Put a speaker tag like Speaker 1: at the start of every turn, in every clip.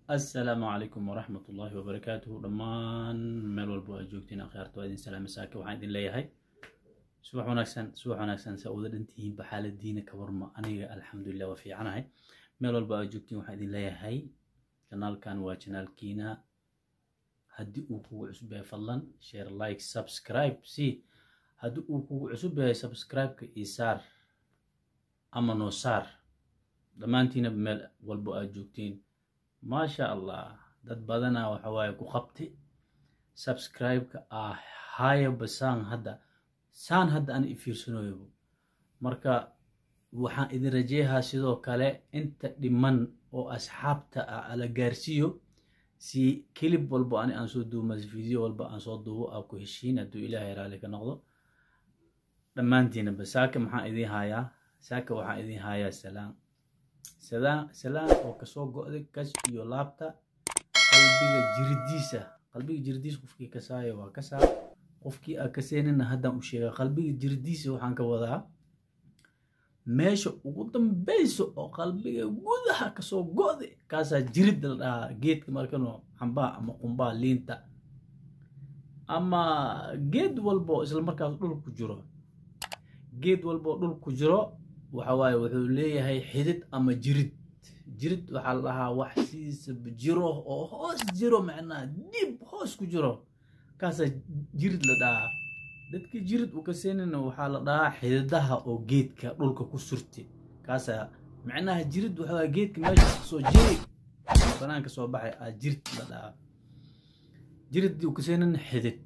Speaker 1: assalaamu calaykum waraxmat ullaahi wabarakaatuhu dhammaan meel walbo aad joogtiin akhyaarta waa idin salaame saake waxaan idin leeyahay subax wanaagsan subax wanaagsan saa uda dhantihiinba xaaladiina ka warma aniga alxamdulilah waa fiicanahay meel walbo aad joogtiin waxaan idin leeyahay janaalkan waa janaalkiina haddii uu kugu cusub yahay fadlan share like subscribe si haddii uu kugu cusub yahay subscribe-ka ii saar ama noo saar dhammaantiina meel walbo aad joogtiin maasha allah dad badana waxa waaye ku qabti subscribe-ka ah hayaba saan hadda saan hadda aan i fiirsanoyabo marka waxaan idin rajeeyaa sidoo kale inta dhiman oo asxaabta ah ala gaarsiiyo si kilib walbo ani aan soo duubo mas video walba aan soo duubo aa ku heshiin hadduu ilaahay raali ka noqdo dhammaantiinaba saaka maxaan idin hayaa saaka waxaan idin hayaa salaam salaan oo kasoo go-day kas iyo laabta qalbiga jiridiisa qalbiga jiridiisa qofkii kasaayo waa kasaa qofkii aa kaseenina haddaan u sheega qalbiga jiridiisa waxaan ka wadaa meesha ugu dambeyso oo qalbiga gudaha kasoo go-day kaasaa jirid la dhahaa geedka markano xambaa ama qumbaa liinta ama geed walbo isla markaas dhul ku jiro geed walbo dhul ku jiro waxa waaye wuxuu leeyahay xidid ama jirid jirid waxaa la dhahaa wax sidiisaba jiro oo hoos jiro macnaha dib hoos ku jiro kaasaa jirid la dhahaa dadkii jirid uu ka seenina waxaa la dhahaa xididaha oo geedka dhulka ku surti kaasaa macnaha jirid waxa waaye geedka meesha kasoo jiri banaanka soo baxay aa jirid la dhahaa jiridii uu ka seenina xidid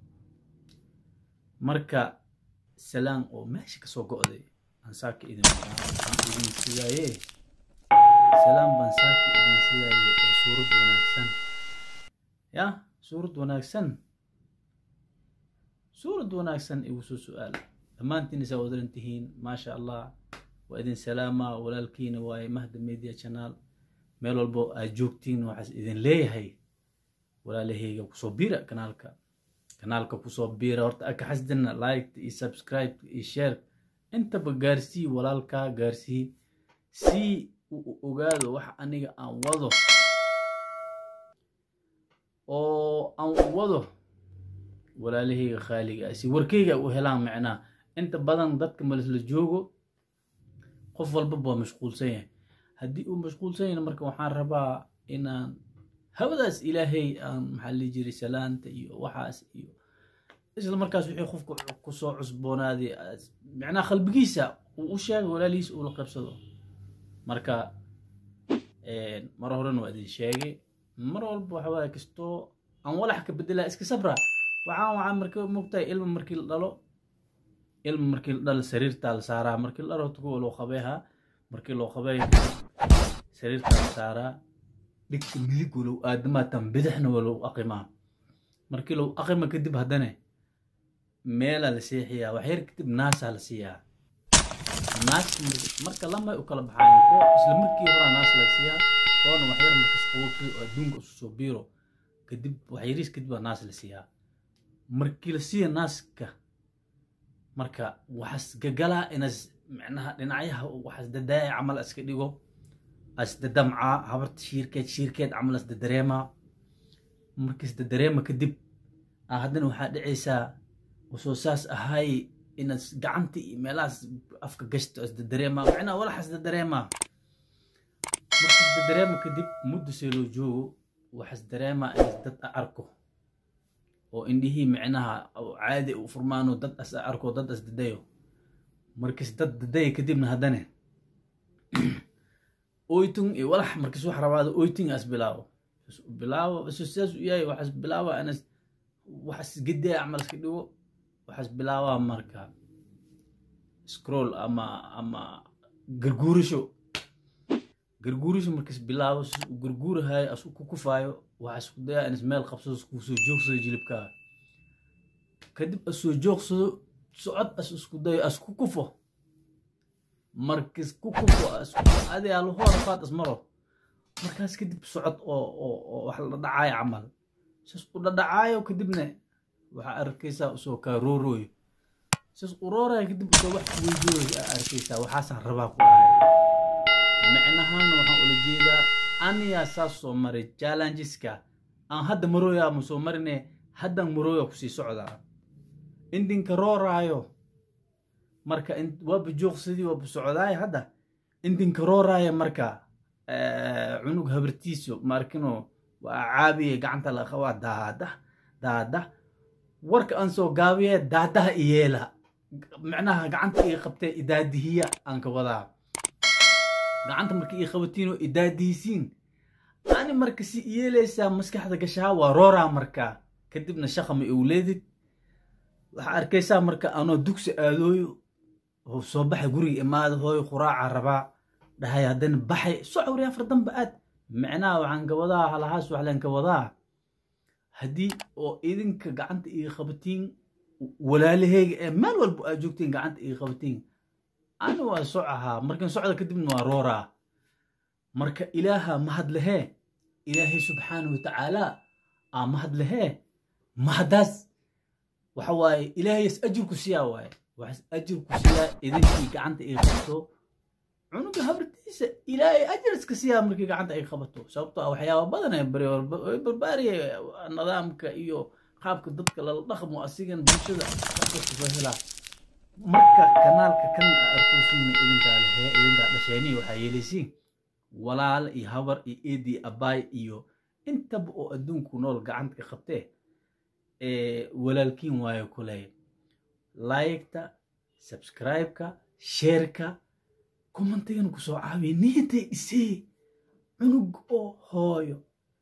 Speaker 1: marka salaan oo meesha kasoo go-day saaka idin idin sidaaye salaam baan saaka idin sidaaye oo suurad wanaagsan ya suurad wanaagsan suurad wanaagsan igu soo su-aala dhammaantiin isaa wadaran tihiin maasha allah waa idin salaamaa walaalkiina waaye mahda media channel meel walbo aad joogtiin waxaas idin leeyahay walaalahayga kusoo biira kanaalka kanaalka kusoo biira horta aka xasdina like iyo subscribe iyo share intaba gaarsii walaalkaa gaarsii si uu ogaado wax aniga aan wado oo aan wado walaalahayga khaaliga si warkayga u helaan macnaa inta badan dadka malisla joogo qof walbaba waa mashquulsan yahay haddii uu mashquulsan yahay marka waxaan rabaa inaan hawadaas ilaahay aan maxaa lii jiray salaanta iyo waxaas iyo isla markaas wixii qofka kusoo cusboonaaday macnaha qalbigiisa uu u sheegay walaalihiisa uu la qabsado marka mar horena waa idin sheegay mar walba waxa waaye kastoo aan walax ka bedelaa iska sabra waxaan waxaa marka mogtahay ilma markii la dhalo ilma markii la dhalo sariirtaa la saaraa markii la dhalo tugo loo qabeeha markii loo qabeeyo sariirtaa la saaraa dhigta midig walow aadamaatan bidixna walow aqimaa markii low aqima kadib haddane meelaa la seexiyaa waxyar kadib naasaa la siiyaa naas marka lamay u kala baxaayan kuwa isla markii horaa naas laga siiyaa kuwana waxyar markas qabobkii oo adduunka isu soo biiro kadib waxyariis kadib baa naas la siiyaa markii la siiya naaska marka waxaas gagalaa inas micnaha dhinacyaha waxaas dadaaya camal iska dhigo asdadamcaa habarta shiirkeed shiirkeed camal asdadareemaa markas dadareema kadib haddana waxaa dhicaysaa usoo saas ahay inaad gacanta iyo meelahaas afka gashto isdadareema macnaha walax isdadareema marka isdadareema kadib muddo see loo joogo waxas dareemaa inas dad a arko oo indhihii micnaha caadi u furmaano dad as a arko dad as dadayo markas dad dadaya kadibna haddane oytung iyo walax markas wax rabaado oyting as bilaabo bilaabo saas u yahay waxaas bilaaba inas waxaas gedaya camal iska dhigo waxaas bilaabaa marka scroll ama ama garguurisho garguurisho markas bilaabo si uu garguurahayo asu ku kufaayo waxaas ku dayaa inas meel qabsado kuu soo joogsado jilibkaa kadib as soo joogsado socod as isku dayo as ku kufo markas ku kufo adi alahoo rafaad as maro markaas kadib socod oo oo wax la dhacaayo camal saas u dhadhacaayo kadibna waxaa arkaysaa usoo kaa roorooyo saas u rooraya kadib usoo wax weydiooyo aa arkaysaa waxaasaan rabaa ku dhahay micnahaana waxaan ula jeedaa aniyaa saas soo maray challengeska aan hadda marooyaa ma soo marine haddan marooya kusii socdaa indinka rooraayo marka waaba joogsadii waaba socdaay hadda indinka rooraayo marka cunug habartiiso maarkino waa caabiye gacanta laqabaa daada daada warka aan soo gaabiye daadaha iyeela micnaha gacanta ii qabtee idaadihiya aan ka wadaa gacanta marka ii qabatiinoo idaadihisiin ani marka si iyeelaysaa maskaxda gashaa waa rooraa marka kadibna shaqama iwleedid waxaa arkaysaa marka anoo dugsi aadooyo oo soo baxay guriga imaada hooyo quraaca rabaa dhahay haddana baxay soo cawri afar damba aad micnaha waxaan ka wadaa halahaas waxlaan ka wadaa haddii oo idinka gacanta ii qabatiin walaalaheyga ee meel walba aad joogtiin gacanta ii qabatiin ani waa socahaa markan socda kadibna waa rooraa marka ilaaha mahad lehee ilaahay subxaanahu watacaala aa mahad lehee mahadaas waxa waaye ilaahayas ajirku siyaa waaye waxaas ajirku siyaa idinkii gacanta ii qabto cunuga habartiisa ilaahay ajiriska siyaa markii gacanta ay qabato sababto ah waxyaaba badan ay barbaariya nidaamka iyo qaabka dadka lala dhaqmo asigan bulshada soo helaa marka kanaalka kan arkoosiina idinkaa lehee idinkaa dhasheeni waxaa yeelaysiin walaal iyo habar iyo eedi abaay iyo intaba oo adduunku nool gacanta ka qabtee walaalkiin waayo kule laygta subscribe-ka sheerka commentigan ku soo caawiya niyadday isee cunug oo hooyo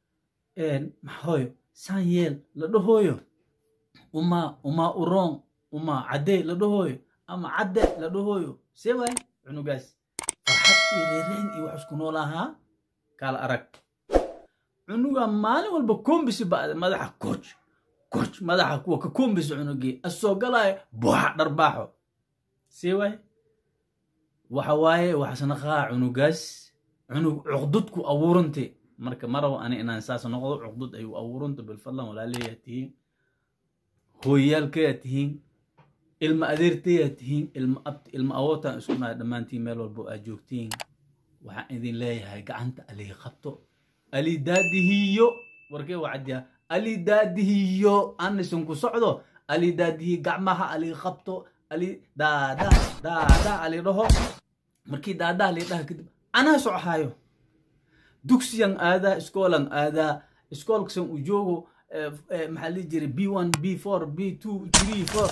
Speaker 1: hooyo saan yeel la dhahooyo umaa umaa uroon umaa caddee la dhahooyo ama cadde la dhahooyo see waay cunugaas farxad iyo reereen iyo wax isku nool ahaa kaala arag cunuga maalin walba kombisi ba'da madaxa kooj kooj madaxa kuwa ka kombisi cunugii asoo galaayo buuxa dharbaaxo see waay waxa waaye waxasnaqaa cunugaas cunug cuqdudku abuurante marka maraw ani inaan saas noqdo cuqdud ayuu abuuranta bilfadlan walaalayaa tihiin hooyaalkayaa tihiin ilma adeertayaa tihiin ilma abti ilma awootaan isku nahay dhammaantiin meel walbo aad joogtiin waxaan idin leeyahay gacanta alii qabto ali daadihiyo warkee waa caddiyaa ali daadihiyo anisun ku socdo ali daadihiyo gacmaha alii qabto ali daada daada ali dhaho markii daadaha lii dhaha kadib anaa socohaayo dugsiyan aadaa iskoolan aadaa iskoolkasan u joogo maxaa lii jiray b one b four b two three four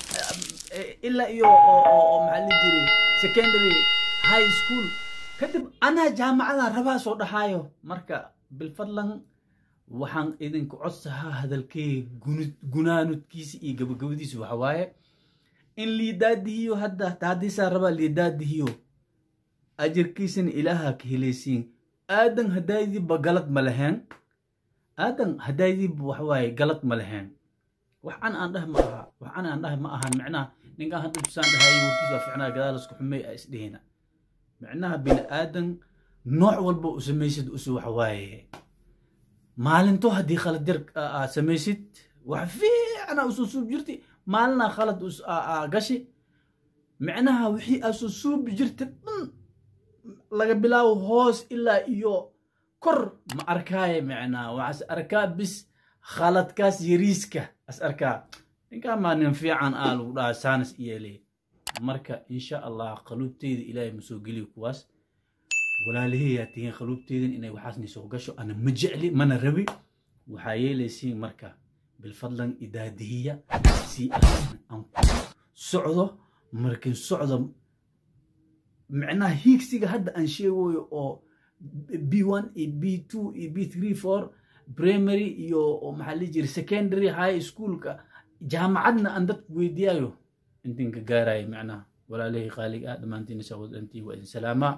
Speaker 1: ilaa iyo maxaa lii jiray secondary high school kadib anaa jaamacadan rabaa soo dhahaayo marka bilfadlan waxaan idinku codsahaa hadalkeyga gunaanudkiisa iyo gabagabadiisa waxa waaye in liidaadihiyo hadda taadiisaa rabaa liidaadihiyo ajirkiisana ilaaha ka helaysiin aadan hadaydiiba galad ma laheen aadan hadaydiiba waxawaaye galad ma laheen wax an aan dhah ma aha wax an aan dhah ma ahan micnaha ninkaan hadda tusaan dhahayo warkiis waa ficnaa gadaalasku xumey a isdhihina micnaha bini aadan nooc walba u samaysid usu waxawaaye maalinto haddii khalad jar aad samaysid wax fiicna ususuub jirti maalinaa khalad gashi micnaha wixii aad susuubi jirta dhan laga bilaabo hoos ilaa iyo kor ma arkaaye micnaa waxaas arkaa bis khaladkaas yariiska as arkaa ninkaan maa nin fiican aa lagu dhaha saanas iyeele marka insha allah qaluubteyda ilaahay ma soo geliyo kuwaas walaalaheyaa tihiin qaluubteydan inay waxaasni soo gasho ana ma jecli mana rabi waxaa yeelaysiin marka bilfadlan idaadihiya si aan ku socdo markin socdo micnaha hiigsiga hadda aan sheegayo oo b one iyo b two iyo b three four primary iyo maxaa lii jira secondary high schoolka jaamacadna aan dadku weydiiyayo intinka gaaraya micnaha walaalihii qaaliga ah dhammaantiin sawadantii waa idin salaamaa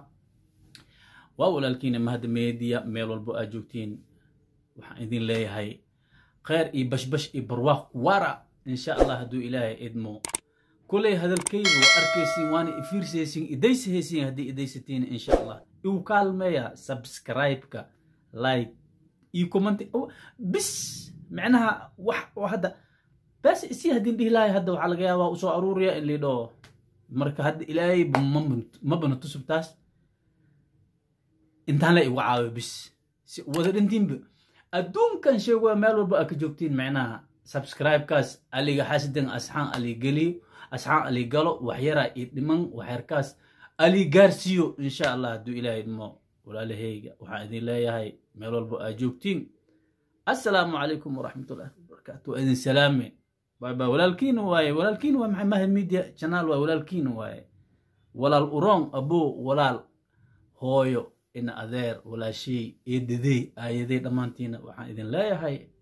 Speaker 1: waa walaalkiina mahad meediya meel walbo aad joogtiin waxaan idin leeyahay khayr iyo bashbash iyo barwaaq wara insha allah hadduu ilaahay idmo kuley hadalkayga waa arkaysiin waana ifiirsaysiin idaysahaysiin haddii idaysatiin insha allah igu kaalmeeya subscribe-ka like iyo comment bis micnaha wax oo hadda bas si haddii dhihi lahay hadda waxaa laga yaabaa usoo aruuriya in liidhoo marka hadda ilaahay mabana tusub taas intaan la igu caawiyo bis si wada dhintiinba adduunkan sheego meel walba aa ka joogtiin micnaha subscribe-kaas aliga xasidan asxaan ali geliyo asxaan ali galo waxyaraa ii dhiman waxyarkaas ali gaarsiiyo insha allah hadduu ilaahay dhimo walaalahayga waxaan idin leeyahay meel walba aa joogtiin assalaamu calaykum waraxmatullahi wabarakaatu waa idin salaame باي باي ولالكين واي ولالكين واي مع مهد ميديا شانال واي ولالكين واي ولال أورون أبو ولال هويو إن أذير ولا شيء يددي آيدي دمانتين وحان إذن لا يحي